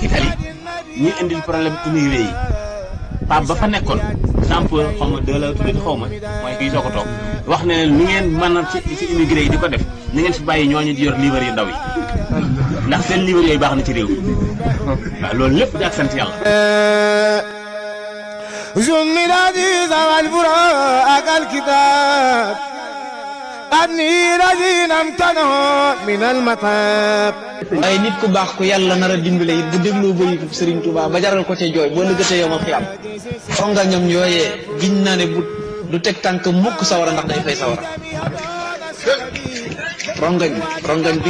Italie ñuy indil problème immigré yi Pape ba fa nekkoon sample xaw ma deux la tuddati xaw ma mooy kii soo ko toog wax ne lu ngeen mën a ci ci immigré yi di ko def ni ngeen fi bàyyi ñooñu di yor livre yu ndaw yi ndax seen livre yooyu baax na ci réew mi waaw loolu lépp di ak sant yàlla. جمل العزيز والبراء الكتاب أني الذين امتنعوا من المطاب waaye nit ku baax ku yàlla nar a dimbale it bu dégloo bëritu Serigne Touba ba jaral ko ca jooy boo lëgëtee yomal xiyam xonga ñoom yooyee giñ naa ne bu du teg tànk mukk sawara ndax day fay sawara rongañ rongañ bi